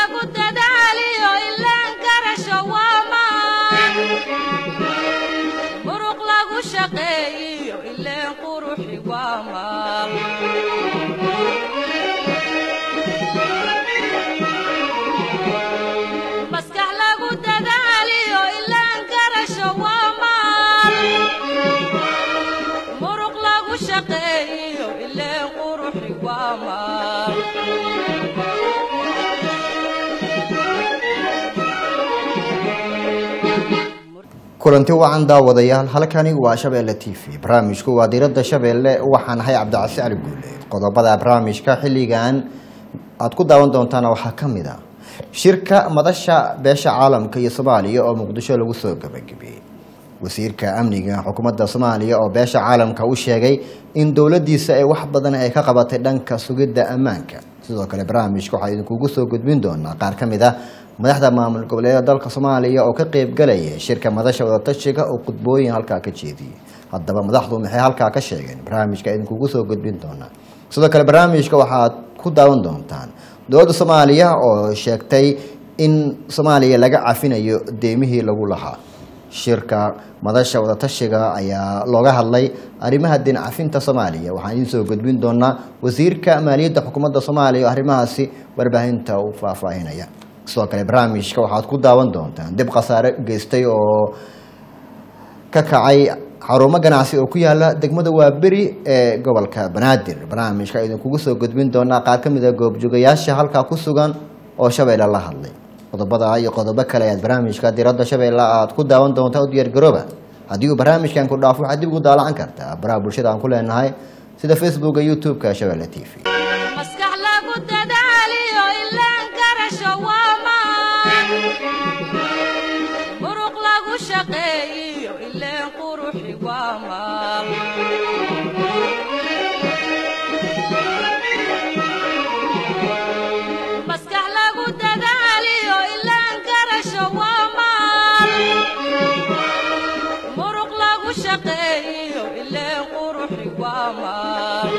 lagu dadaaliyo ilaan garasho waa maan muruq lagu shaqeeyiyo ileen quruxi waa maal maskax lagu dadaaliyo ilaan garasho waa maal muruq lagu shaqeeyiyo ileen quruxi waa maal kulanti wacan daawadayaal halkani waa shabeelle t v barnaamijku waa diiradda shabeelle waxaan ahay cabdicasi cali guule qodobada barnaamijka xilligan aad ku daawan doontaana waxaa ka mid a shirka madasha beesha caalamka iyo soomaaliya oo muqdisho lagu soo gabagabiyey wasiirka amniga xukuumadda soomaaliya oo beesha caalamka u sheegay in dowladiisa ay wax badan ay ka qabatay dhanka sugidda ammaanka sidoo kale barnaamijka waxaa idinkugu soo gudbin doonaa qaar ka mid ah madaxda maamul goboleedyada dalka soomaaliya oo ka qeybgalaya shirka madasha wadatashiga oo khudbooyin halkaa ka jeediyey haddaba madaxdu maxay halkaa ka sheegeen barnaamijka idinkugu soo gudbin doonaa sidoo kale barnaamijka waxaad ku daawan doontaan dowladda soomaaliya oo sheegtay in soomaaliya laga cafinayo deemihii lagu lahaa shirka madasha wadatashiga ayaa looga hadlay arrimaha deen cafinta soomaaliya waxaan idiin soo gudbin doonaa wasiirka maaliyadda xukuumadda soomaaliya oo arrimahaasi warbaahinta u faahfaahinaya sidoo kale barnaamijka waxaad ku daawan doontaan dib khasaare geystay oo ka kacay xarumo ganacsi oo ku yaala degmada waaberi ee gobolka banaadir barnaamijka idinkugu soo gudbin doonaa qaar ka mid a goobjoogayaasha halkaa ku sugan oo shabeelle la hadlay qodobada iyo qodobo kale ayaad barnaamijka diradda shabeelle aad ku daawan doontaa u diyaargarooba haddii uu barnaamijkan ku dhaafo waxaad dib ugu daalacan kartaa baraha bulshada aan ku leenahay sida facebooka youtube-ka shabeelle t v maskax lagu dadaaliyo ilaan garasho waa maan muruq lagu shaqeeyiyo ileen quruxi waa maal maskax lagu dadaaliyo ilaan garasho waa maal muruq lagu shaqeeyiyo ileen quruxi waa maal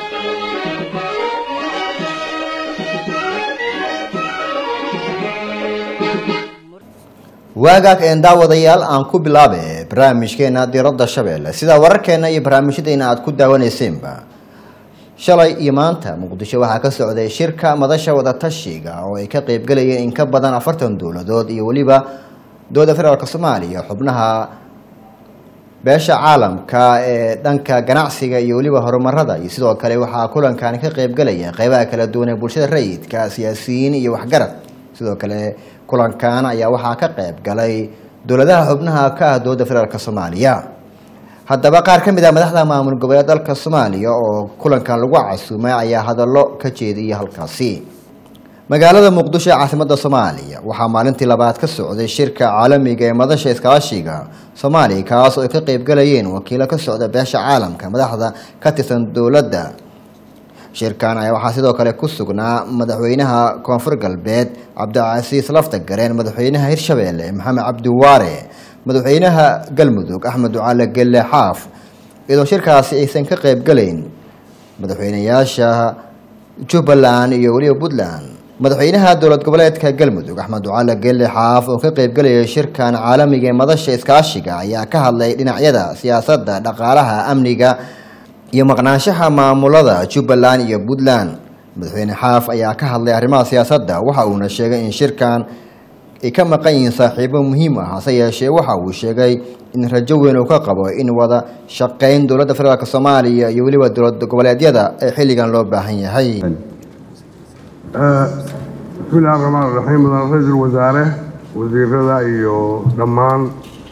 waagaag een daawadayaal aan ku bilaabe barnaamijkeena diradda shabeelle sida wararkeena iyo barnaamijyadeena aad ku daawaneyseenba shalay iyo maanta muqdisho waxaa ka socday shirka madasha wadatashiga oo ay ka qeybgalayeen in ka badan afartan dowladood iyo weliba dowladda federaalk soomaaliya xubnaha beesha caalamka ee dhanka ganacsiga iyo weliba horumarada iyo sidoo kale waxaa kulankaani ka qeybgalaya qeybaha kala duwan ee bulshada rayidka siyaasiyiin iyo waxgarad sidoo kale kulankan ayaa waxaa ka qeyb galay dowladaha xubnaha ka ah dowladda federaalk soomaaliya haddaba qaar ka mid ah madaxda maamul goboleed dalka soomaaliya oo kulankan lagu casuumay ayaa hadallo ka jeediyay halkaasi magaalada muqdisho ee caasimadda soomaaliya waxaa maalintii labaad ka socday shirka caalamiga ee madasha iskaashiga soomaaliya kaas oo ay ka qeybgalayeen wakiilo ka socda beesha caalamka madaxda ka tirsan dowladda shirkan ayaa waxaa sidoo kale ku sugnaa madaxweynaha koonfur galbeed cabdicasiis laftagareen madaxweynaha hirshabeelle maxamed cabdiwaare madaxweynaha galmudug axmed ducaale gelle xaaf iyadoo shirkaasi aysan ka qeybgalayn madaxweynayaasha jubbaland iyo weliba puntland madaxweynaha dowlad goboleedka galmudug axmed ducaale gelle xaaf oo ka qeybgalaya shirkan caalamiga ee madasha iskaashiga ayaa ka hadlay dhinacyada siyaasadda dhaqaalaha amniga iyo maqnaanshaha maamulada jubbaland iyo puntland madaxweyne xaaf ayaa ka hadlay arrimaha siyaasadda waxa uuna sheegay in shirkan ay ka maqan yihiin saaxiibo muhiim ah hase yeeshee waxa uu sheegay in rajo weyn uu ka qabo in wada shaqayn dowladda federaalk soomaaliya iyo weliba dowlad goboleedyada ee xilligan loo baahan yahay bismi illahi raxmaan raxiim mudan ra-iisul wasaare wasiirada iyo dhammaan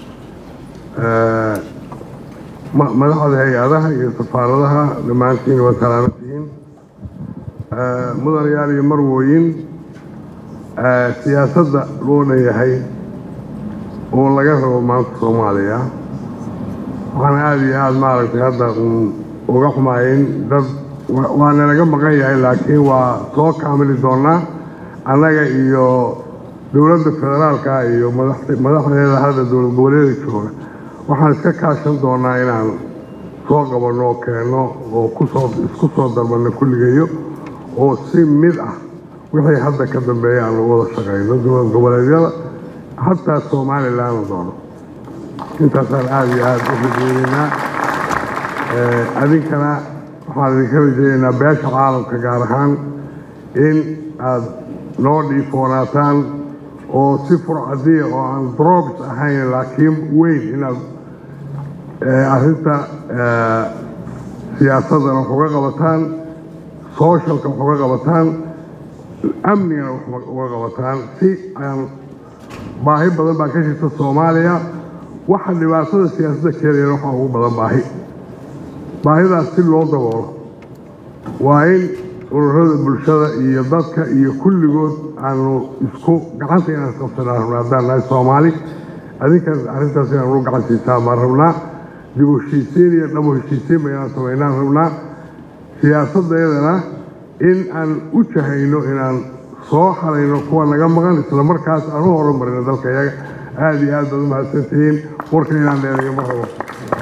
madaxda hay-adaha iyo safaaradaha dhammaantiin waa salaamantihiin mudanayaal iyo marwooyin siyaasadda loo dhanyahay oo laga rabo maanta soomaaliya waxaan aada iyo aada maaragtay hadda uga xumaayeen dad waana laga maqan yahay laakiin waa soo kaamili doonaa annaga iyo dowladda federaalka iyo madaxdeeda hadda dowlad goboleeda jooga waxaan iska kaashan doonaa inaan soo qabanno oo keenno oo kusoo isku soo darbanno kulligeeyo oo si mid ah wixii hadda ka dambeeya aan lagu wada shaqayno dowlad goboleedyada hataa somalilan la doono intaasaan aada iyo aada u rajeynaynaa adinkana waxaan idinka rajeynaynaa beesha caalamka gaar ahaan in aada noo dhiifoonaataan oo si furcadiya oo aan drobs ahayn laakiin weyn inaad arrinta siyaasadana wax uga qabataan socialka wax uga qabataan amnigana wax uga qabataan si aan baahi badan baa ka jirta soomaaliya waxa dhibaatada siyaasadda keenayana waxaa ugu badan baahi baahidaas si loo daboolo waa in ururada bulshada iyo dadka iyo kulligood aanu isku gacanta inaan isqabsanaa rabnaa haddaan nahay soomaali adinkaas arrintaas inaan u gacan siisaan baan rabnaa dib u heshiisiin iyo dhabo heshiisiin ba inaan samaynaan rabnaa siyaasaddeedana in aan u jahayno inaan soo xalayno kuwa naga maqan isla markaas aan u horumarino dalka iyaga aada iyo aad baad u mahadsantihiin warka inaan dheereeyo ma rabo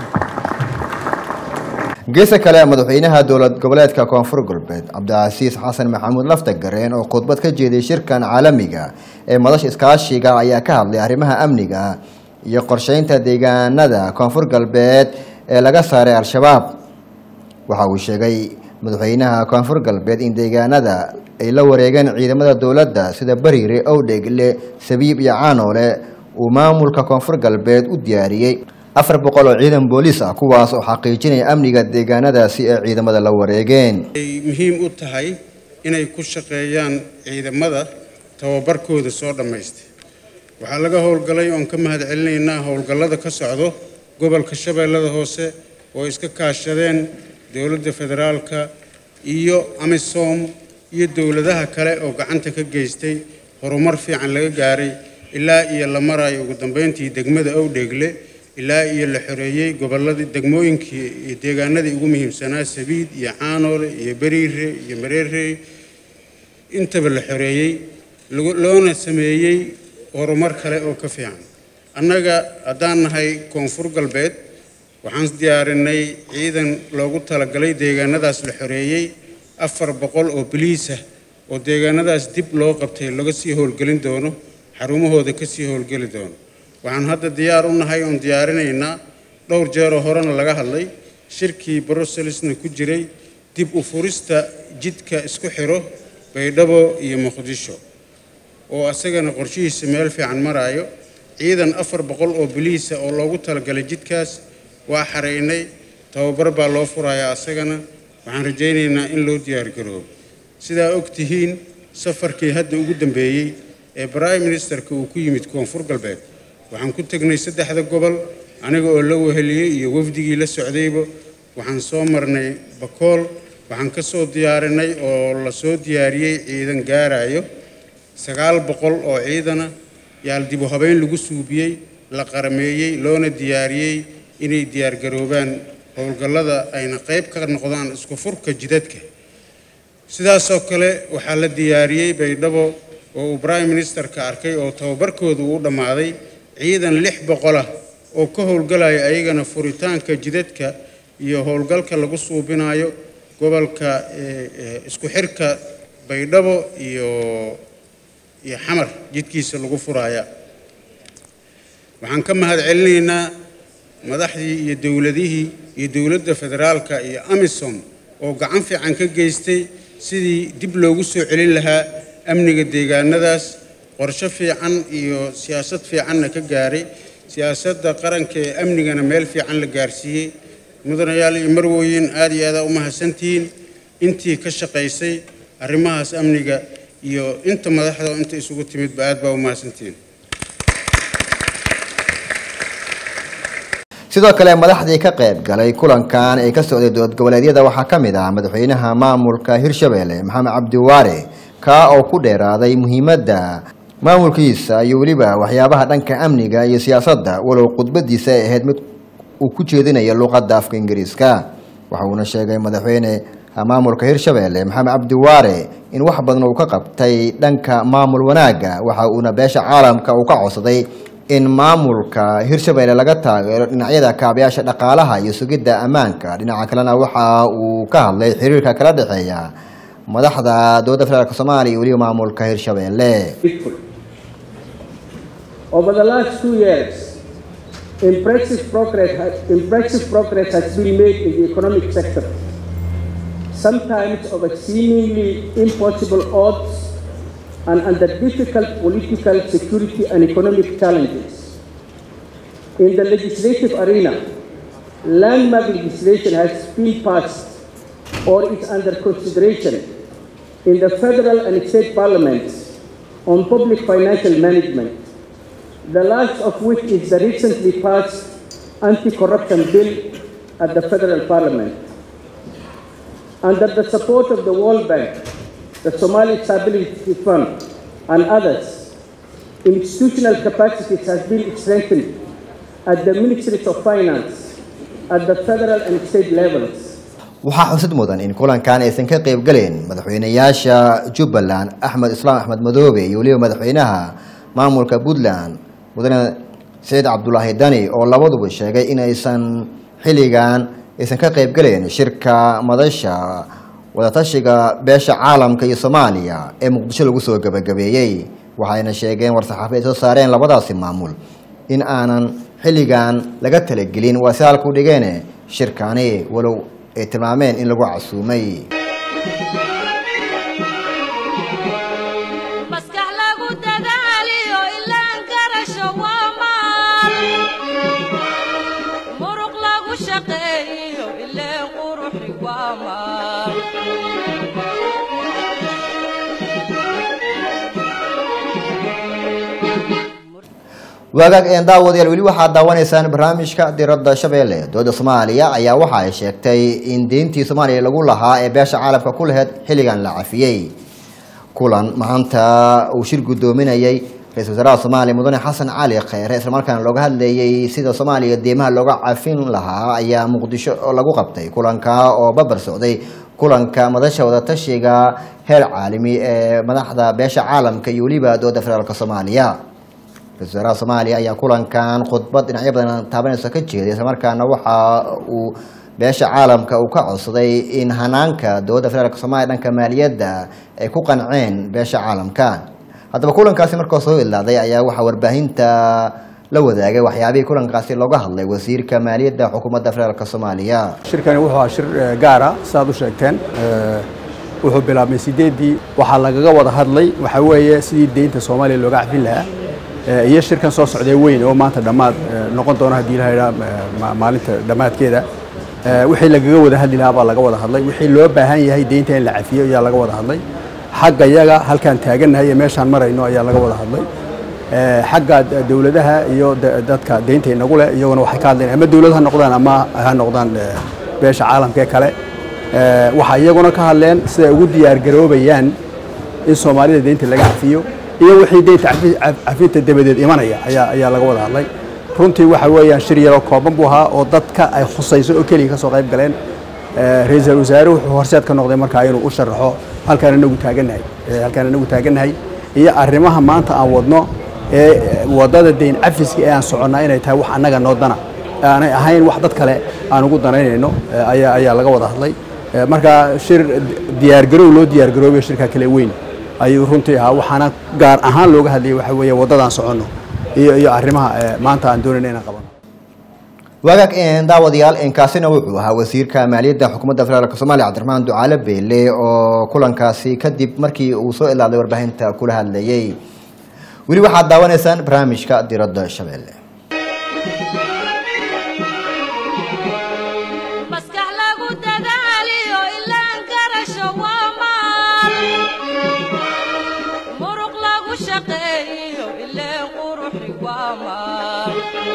geesa kale madaxweynaha dowlad goboleedka koonfur galbeed cabdicasiis xasan maxamuud laftagareen oo khudbad ka jeeday shirkan caalamiga ee madasha iskaashiga ayaa ka hadlay arrimaha amniga iyo qorsheynta deegaanada koonfur galbeed ee laga saaray al-shabaab waxa uu sheegay madaxweynaha koonfur galbeed in deegaanada ay la wareegeen ciidamada dowladda sida bariire owdhegle sabiib iyo caanoole uu maamulka koonfur galbeed u diyaariyey afar boqol oo ciidan booliis ah kuwaas oo xaqiijinaya amniga deegaanadaasi ee ciidamada la wareegeen ay muhiim u tahay inay ku shaqeeyaan ciidamada tababarkooda soo dhammaystay waxaa laga howlgalay oon ka mahad celinaynaa howlgallada ka socdo gobolka shabeellada hoose oo iska kaashadeen dowladda federaalka iyo amisom iyo dowladaha kale oo gacanta ka geystay horumar fiican laga gaaray ilaa iyo la marayo ugu dambeyntii degmada owdheegle ilaa iyo la xoreeyey gobolladii degmooyinkii iyo deegaanadii ugu muhiimsanaa sabiid iyo caanoole iyo beriire iyo mareerey intaba la xoreeyey loona sameeyey horumar kale oo ka fiican annaga haddaan nahay koonfur galbeed waxaan diyaarinay ciidan loogu talagalay deegaanadaas la xoreeyey afar boqol oo biliisah oo deegaanadaas dib loo qabtay laga sii howlgelin doono xarumahooda ka sii howlgeli doono waxaan hadda diyaar u nahay oon diyaarinaynaa dhowr jeeroo horena laga hadlay shirkii brusselsna ku jiray dib u furista jidka isku xiro baydhabo iyo muqdisho oo asagana qorshihiisa meel fiican maraayo ciidan afar boqol oo biliisa oo loogu talagalay jidkaas waa xaraynay tababar baa loo furayaa asagana waxaan rajaynaynaa in loo diyaargaroobo sidaa og tihiin safarkii hadda ugu dambeeyey ee prime ministerka uu ku yimid koonfur galbeed waxaan ku tegnay saddexda gobol aniga oo la weheliyey iyo wafdigii la socdayba waxaan soo marnay bakool waxaan ka soo diyaarinay oo la soo diyaariyey ciidan gaarayo sagaal boqol oo ciidana yaal dibu habeyn lagu suubiyey la qarameeyey loona diyaariyey inay diyaargaroobaan howlgallada ayna qayb ka noqdaan isku furka jidadka sidaasoo kale waxaa la diyaariyey baydhabo oo uu prime ministerka arkay oo tababarkooda uu dhammaaday ciidan lix boqolah oo ka howlgalaya ayagana furitaanka jidadka iyo howlgalka lagu suubinayo gobolka isku xirka baydhabo iyo iyo xamar jidkiisa lagu furaya waxaan ka mahad celinaynaa madaxdii iyo dowladihii iyo dowladda federaalka iyo amisom oo gacan fiican ka geystay sidii dib loogu soo celin lahaa amniga deegaanadaas qorshe fiican iyo siyaasad fiicanna ka gaaray siyaasadda qaranka ee amnigana meel fiican la gaarsiiyey mudanayaal iyo marwooyin aad iyo aadaa u mahadsantihiin intii ka shaqaysay arrimahaas amniga iyo inta madaxda inta isugu timidba aad baa u mahadsantihiin sidoo kale madaxdii ka qayb galay kulankan ee ka socday dowlad goboleedyada waxaa ka mid ah madaxweynaha maamulka hirshabelle maxamed cabdiwaare kaa oo ku dheeraaday muhiimadda maamulkiisa iyo weliba waxyaabaha dhanka amniga iyo siyaasadda walow khudbadiisa ay ahayd mid uu ku jeedinayo luqadda afka ingiriiska waxa uuna sheegay madaxweyne maamulka hirshabelle maxamed cabdiwaare in wax badan uu ka qabtay dhanka maamul wanaagga waxa uuna beesha caalamka uu ka codsaday in maamulka hirshabelle laga taageero dhinacyada kaabayaasha dhaqaalaha iyo sugidda ammaanka dhinaca kalena waxa uu ka hadlay xiriirka kala dhexeeya madaxda dowladda federaalk soomaaliya iyo weliba maamulka hirshabeelle peaceful. Over the last two years, impressive progress, has, impressive progress has been made in the economic sector, sometimes over seemingly impossible odds and under difficult political, security, and economic challenges. In the legislative arena, landmark legislation has been passed or is under consideration in the federal and state parliaments on public financial management, the last of which is the recently passed anti-corruption bill at the federal parliament. Under the support of the World Bank, the Somali Stability Fund, and others, institutional capacities has been strengthened at the Ministries of Finance, at the federal and state levels, waxaa xusid mudan in kulankan aysan ka qayb galeen madaxweynayaasha jubbaland axmed islaam axmed madoobe iyo weliba madaxweynaha maamulka puntland mudane saciid cabdulaahi dani oo labaduba sheegay in aysan xilligan aysan ka qayb galeen shirka madasha wadatashiga beesha caalamka iyo soomaaliya ee muqdisho lagu soo gebagabeeyey waxayna sheegeen war-saxaafi ay soo saareen labadaasi maamul in aanan xilligan laga talagelin waa si halku dhigeen shirkani walow ay tilmaameen in lagu casuumay maskax lagu dadaaliyo ilaan garasho waa maal muruq lagu shaqeeyo ileen quruxi waa maal waagaag een daawadayaal weli waxaad daawanaysaan barnaamijka diradda shabeelle dowladda soomaaliya ayaa waxa ay sheegtay in deyntii soomaaliya lagu lahaa ee beesha caalamka ku laheyd xilligan la cafiyey kulan maanta uu shir guddoominayay ra-isul wasaaraha soomaaliya mudane xasan cali kheyre islamarkaana looga hadlayey sida soomaaliya deymaha looga cafin lahaa ayaa muqdisho lagu qabtay kulanka oo babar socday kulanka madasha wadatashiga heer caalami ee madaxda beesha caalamka iyo weliba dowladda federaalk soomaaliya ra-isul wasaaraha soomaaliya ayaa kulankan khudbad dhinacyo badan taabanaysa ka jeeday islamarkaana waxa uu beesha caalamka uu ka codsaday in hanaanka dowladda federaalk soomaaliya dhanka maaliyadda ay ku qanceen beesha caalamka haddaba kulankaasi markoo soo ilaaday ayaa waxaa warbaahinta la wadaagay waxyaabihii kulankaasi looga hadlay wasiirka maaliyadda xukuumadda federaalk soomaaliya shirkani wuxuu ahaa shir eh, gaara sidaad u sheegteen Eh, wuxuu bilaabmay sideedii waxaa lagaga wada hadlay waxaa weeye sidii deynta soomaaliya looga cafin lahaa Eh, iyo shirkan soo socday weyn oo maanta dhammaad eh, noqon doona haddii la yidhaha ma- maalinta dhammaadkeeda Eh, wixii lagaga wada hadli lahaa baa laga wada hadlay wixii loo baahan yahay deynta in la cafiyo ayaa laga wada hadlay xagga yaga halkaan taagannahay iyo meeshaan marayno ayaa laga wada hadlay Eh, xagga d- dowladaha iyo da- dadka deynta inagu leh iyaguna waxay ka hadleen ama dowlad ha noqdaan ama ha noqdaan eh, beesha caalamka ee kale Eh, waxay iyaguna ka hadleen siday ugu diyaargaroobayaan in soomaalida deynta laga cafiyo iyo wixii deynta cafi- caf- cafinta dabadeed imanaya ayaa ayaa laga wada hadlay runtii waxa weeyaan shir yaroo kooban buu ahaa oo dadka ay khusayso oo keliya ka soo qayb galeen Eh, ra-iisul wasaare wuxuu horseed ka noqday markaa inuu u sharaxo halkaan inagu taagannahay Eh, halkaan inagu taagannahay iyo arrimaha maanta aan wadno ee eh, wadada deyn cafiska ee aan soconnaa inay tahay wax annaga noo dana aanay ahayn wax dad kale aan ugu danaynayno eh, ayaa ayaa laga wada hadlay Eh, marka shir diyaargarow loo diyaargaroobayo shirka kale weyn ayuu runtii ahaa waxaana gaar ahaan looga hadlayay waxa weeye waddadaan soconno iyo iyo arrimaha eh, maanta aan doonayna inaan qabano waagaag een daawadayaal inkaasina wuxuu ahaa wasiirka maaliyadda xukuumadda federaalk soomaaliya cabdiraxmaan ducaale beele oo kulankaasi kadib markii uu soo ilaaday warbaahinta kula hadlayey weli waxaad daawanaysaan barnaamijka diradda shabeelle maskax lagu dadaaliyo ilaan garasho waa maal muruq lagu shaqeeyo ileen quruxi waa maal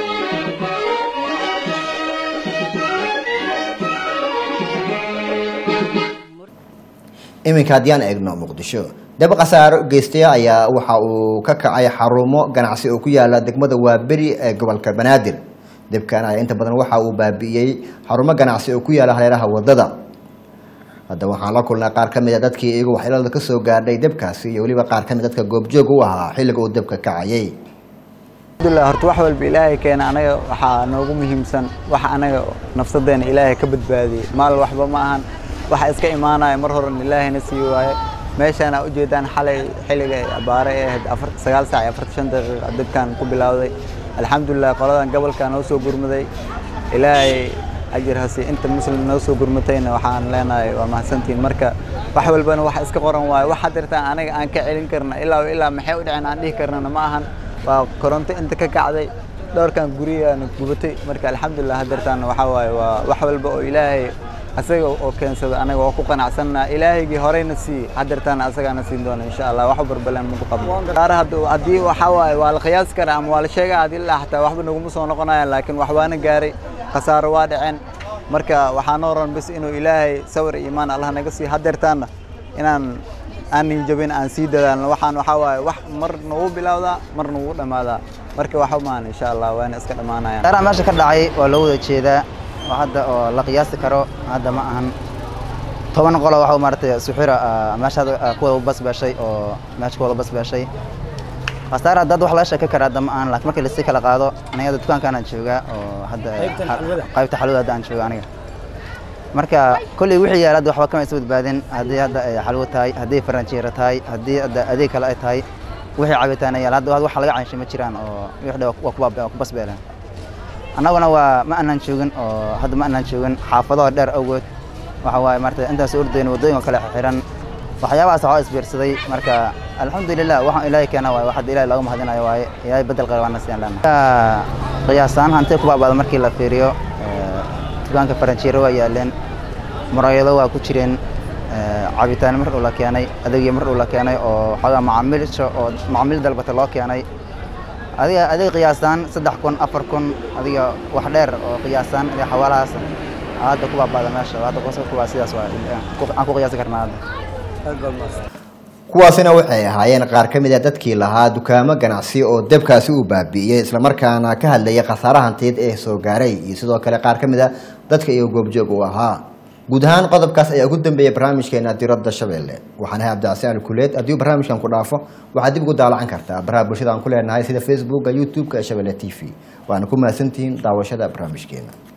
iminka haddii aan eegno muqdisho dab khasaaro geystaya ayaa waxa uu ka kacay xarumo ganacsi oo ku yaala degmada waaberi ee gobolka banaadir debkan ayaa inta badan waxa uu baabi'iyey xarumo ganacsi oo ku yaala hareeraha wadada haddaba waxaan la kulnay qaar ka mid a dadkii iyagu waxyeelada ka soo gaadhay debkaasi iyo weliba qaar ka mid dadka goobjoog u ahaa xilliga uu debka kacayay alxamdulilah horta wax walba ilaahay keena anaga waxaa noogu muhiimsan wax anaga nafsadeena ilaahay ka badbaadiyey maal waxba ma ahan waxa iska imaanaya mar horan ilaahayna sii waaye meeshaan aa ujeedaan xalay xilliga ay abaare ee ahayd afar sagaal saac iyo afartan shan daqiiqa dabkan ku bilowday alxamdulilah qoladan gobolka noo soo gurmaday ilaahay ajir hasi inta muslim noo soo gurmatayna waxaan leenahay waa mahadsantihiin marka wax walbana wax iska qoran waayo wax hadirtaan aniga aan ka celin karna ilaa ilaa maxay u dhicin aan dhihi karnana ma ahan waa koronto inta ka kacday dhowrkan gurigaana gubatay marka alxamdulilah hadirtaan waxaa waaye waa wax walba oo ilaahay asaga oo keensada anaga waa ku qanacsanaa ilaahaygii horeyna sii hadirtaan asagaana siin doona insha allah wax barbalaan maku qabno qaar haddii waxaa waaye waa la qiyaasi karaa ama waa la sheegaa haddii la xataa waxba naguma soo noqonayaan laakiin waxbaana gaaray khasaaro waa dhaceen marka waxaa noo ran bis inuu ilaahay sawir iyo iimaan allah naga sii hadeertaana inaan aanin jabin aan sii dadaalno waxaan waxaa waaye wax mar nagu bilowdaa mar nagu dhammaadaa marka waxa maan insha allah waana iska dhammaanayaan dheeraha meesha ka dhacay waa loo wada jeedaa oo hadda oo la qiyaasi karo hadda ma ahan toban qolo waxa maaragtay suxura meesha hadda ku wada basbaashay oo meesha ku wada basbaashay khasaar hadda wax laga sheeki karaa hadda ma ahan laakiin markii lasii kala qaado aniga hadda dukaankaan aan joogaa oo hadda qaybta xalwada hadda aan jooga aniga marka kolley wixii yaala hadda waxba kama isa badbaadin haddii hadda ay xalwo tahay haddii faranjiira tahay haddii hadda adeeg kale ay tahay wixii cabitaan yaala hadda wax laga caanshay ma jiraan oo wixii waa ku basbeeleen annaguna waa ma aanan joogin oo hadda ma aanan joogin xaafadaha dheer awgood waxa waaye maarata intaas ordayn waddooyinka kale xiran waxyaabahaas waxaa isbiirsaday marka alxamdulilah waxaan ilaahay keena waaye wax hadda ilaahay looga mahadinayo waaye ilaahay bedel qaba waana siiyaan leenahay qiyaasaan hantee ku baabaada markii la fiiriyo dukaanka faranjiiro waa yaaleen muraayado waa ku jireen cabitaan mar uu la keenay adeegyo mar uu la keenay oo xoogaa macaamiilsha oo macaamiil dalbata loo keenay adiga adeeg qiyaasaan saddex kun afar kun adiga wax dheer oo qiyaasaan adiga xawaalahaas hadda ku baabaada meesha hadda kuwaa sidaas waa aan ku qiyaasi karnaa hadda kuwaasina waxay ahaayeen qaar ka mid a dadkii lahaa dukaamo ganacsi oo debkaasi uu baabi'iyey islamarkaana ka hadlayay khasaare hantiyeed ee soo gaaray iyo sidoo kale qaar ka mid a dadka iyo goobjoog u ahaa guud ahaan qodobkaas ayaa ugu dambeeyay barnaamijkeena diradda shabeelle waxaan ahay cabdicasiin alkuleed haddii barnaamijkan ku dhaafo waxaad dib ugu daalacan kartaa baraha bulshada aan ku leenahay sida facebooka youtube-ka ee shabeelle t v waana ku mahadsantihiin daawashada barnaamijkeena